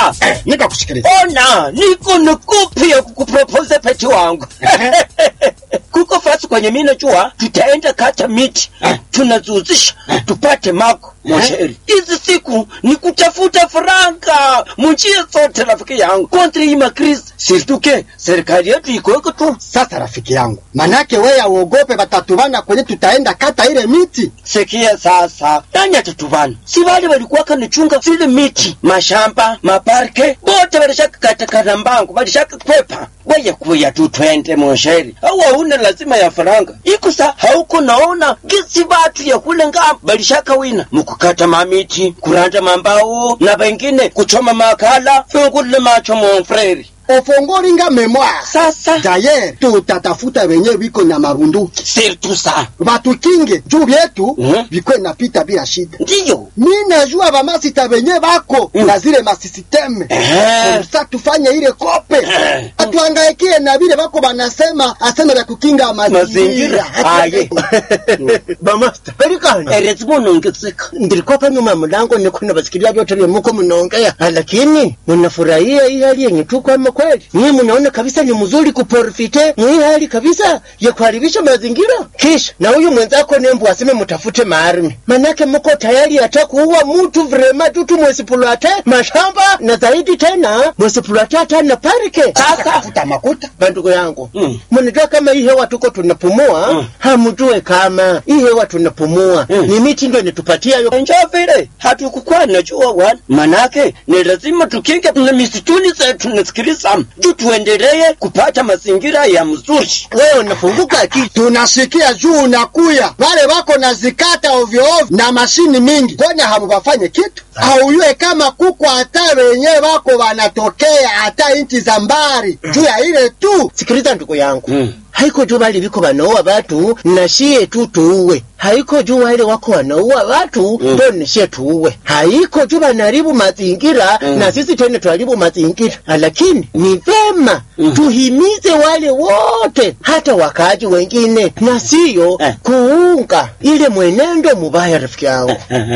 sikia nikakusikiliza. ona niko nikupia kukupropose peti wangu kuko fasi kwenye mine jua tutaenda kata miti tunazuzisha tupate mako mosheri hizi siku ni kutafuta faranga munjia zote rafiki yangu kontri ima kris sirtuke serikali yetu ikoeko tu Sasa rafiki yangu, manake wewe auogope batatubana kwenye tutaenda kata ile miti. sikia sasa nani atatuvana si vale walikuwa kanichunga zile miti mashamba maparke bote walishakakatakana mbangu walishakakwepa weye kuya tu twende mosheri au hauna lazima ya faranga iko sa hauko naona gisi batu ya kule ngamba balishakawina mukukata mamiti kuranda mambao na wengine kuchoma makala fungule macho monfreri Ofongoringa memoire. sasa Dayer tutatafuta wenye wiko na marunduki sirtu sa batukinge juu vyetu Mhm. vikwe napita bila shida. ndiyo Mi najua bamasita wenye bako Mm. na zile masisiteme Eh. sa tufanye ile kope Eh. atuangaikie na vile bako banasema aseme vya kukinga mazingira mazingira aye bamasta pelikani erezi munongezeka ndilikuwa pa nyuma ya mlango niko nabasikilia vyote vya muko mnaongea, lakini mnafurahia hii hali yenye tuko ama kweli? Nyinyi mnaona kabisa ni mzuri kuprofite hii hali kabisa ya kuharibisha mazingira, kisha na huyu mwenzako nembu aseme mtafute maarmi, manake mko tayari hata kuua mtu vrema tu tumwesipulate mashamba na zaidi tena mwesipulate hata na parike. sasa tafuta makuta bandugu yangu Mm. mnajua kama hii hewa tuko tunapumua Mm. hamjue kama hii hewa tunapumua Mm. ni miti ndo inatupatia yo njo vile hatukukuwa najua wana manake ni lazima tukinge na misituni zetu nasikiliza juu tuendelee kupata mazingira ya mzuri wewe unafunguka akili tunasikia juu unakuya wale wako na zikata ovyo ovyo na mashini mingi kwani hamubafanye kitu auyue kama kuko hata wenye wako wanatokea hata inchi za mbari juu ya ile tu sikiliza ndugu yangu Mm. haiko juu bali viko wanaua watu nashie tu tuuwe haiko juu wale wako wanaua watu Mm. ndo nishie tuuwe haiko juu wanaharibu mazingira Mm. na sisi tena tuharibu mazingira lakini ni vema Mm. tuhimize wale wote hata wakaaji wengine na siyo Eh. kuunga ile mwenendo mubaya rafiki yangu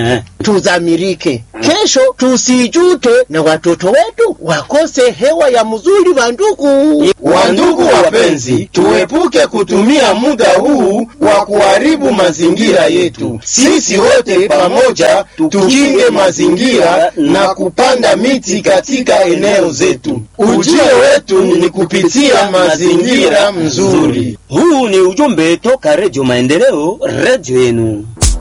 tuzamirike kesho tusijute na watoto wetu wakose hewa ya mzuri wa ndugu Wandugu wapenzi, tuepuke kutumia muda huu wa kuharibu mazingira yetu. Sisi wote pamoja tukinge mazingira na kupanda miti katika eneo zetu. Ujio wetu ni kupitia mazingira mzuri. huu ni ujumbe toka redio maendeleo redio yenu